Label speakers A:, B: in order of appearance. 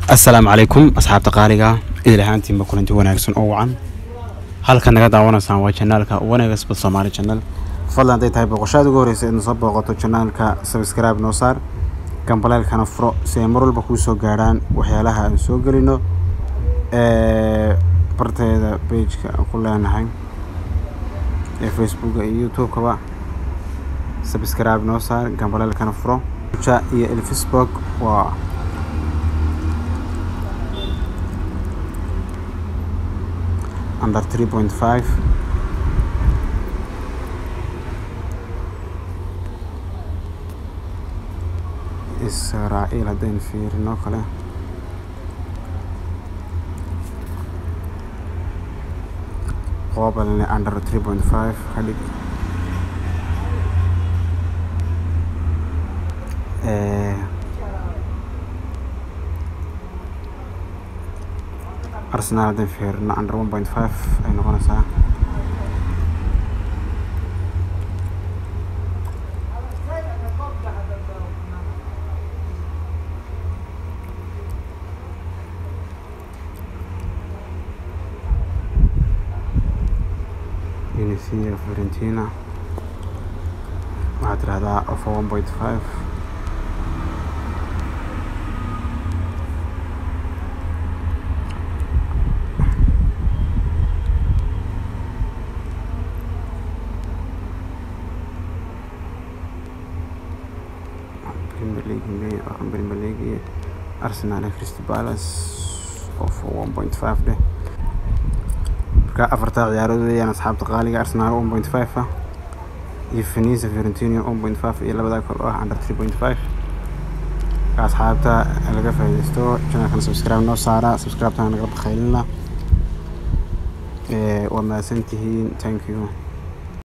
A: assalaamu calaykum asxaabta qaaliga idil ahaantiinba kulanti wanaagsan oo wacan halka naga daawanaysaan waa janaalka wanaga sport somaali channel fadlan hadday tahay boqoshaada ugu horeysa idna soo booqato janaalka subscribe noo saar gambaleelkana furo si ay mar walba kuu soo gaadhaan waxyaalaha aan soo gelino barteeda pageka aan ku leenahay ee facebooka iyo youtube-kaba subscribe noo saar gambaleelkana furo ja iyo elfisburg waa under 3.5 israa'iil haddaynu fiirino kale qobalne under 3.5 ka dhig arsenal haddaynu fiirino under 1.5 ay noqonaysaa Venezia Fiorentina waxaad tirahdaa over 1.5 Premier League May waxaan Premier League iyo Arsenal iyo Crystal Palace over 1.5 dheh marka afartaa ciyaarood weeyaan asxaabta qaaliga Arsenal 1.5 ah iyo Venezia Fiorentina 1.5 iyo labadaa kale oo ah under 3.5 marka asxaabta laga faa'iidaysto channelkana subscribe noo saara subscribe-tana nagala bakhaylina waa mahadsantihiin thank you